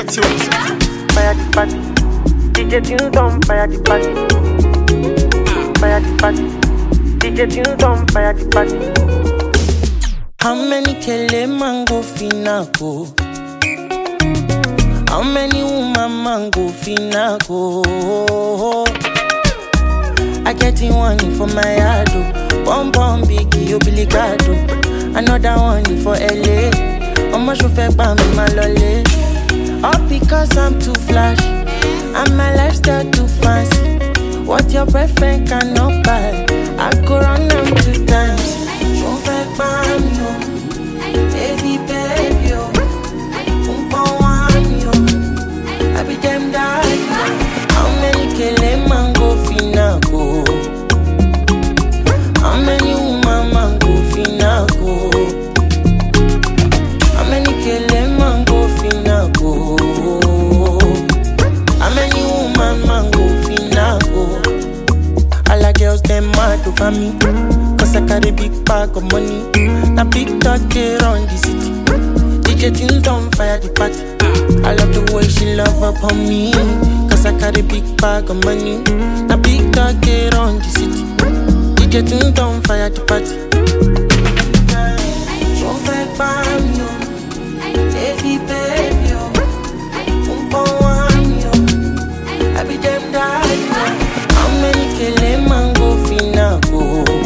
tunes. Fire the party. DJ tunes on fire the party. Fire the party. DJ tunes on fire the party. How many kele mango finako? How many woman mango finako? I get in one for my yard, oh. Bum bum biggie, you Billy Gado. Another one for LA. Ọmọ ṣo fẹ́ pa mi máa lọlé. All because I'm too flash. And my lifestyle too fancy. What your boyfriend cannot buy. I go run am two times. Ṣo fẹ́ pa mi o? Baby, baby, o. Nǹkan wá mi o. Àbí dem die o. How many kele mango finago? How many woman mango finago? How many kele mango finago? How many woman mango finago? All the girls them mad over me Cause I carry big bag of money Now big talk they run the city DJ tunes on fire the party I love the way she love up on me Cause I carry big bag of money Now big talk they run the city DJ tunes on fire the party Ṣo fẹ́ pa mí o? Baby, baby o. Nǹkan wá mi o. Àbí dem die o. How many kele mango finago?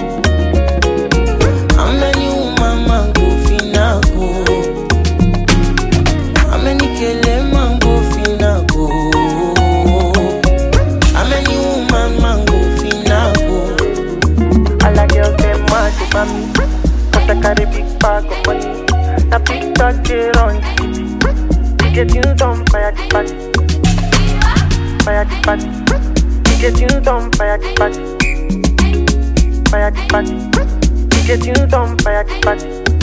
How many woman mango finago? How many kele mango finago? How many woman mango finago? All the girls them mad over me. Cause I carry big bag of money. Now big talk they run the city. DJ tunes on fire the party. Fire the party. DJ tunes on fire the party. Fire the party. DJ tunes on fire the party.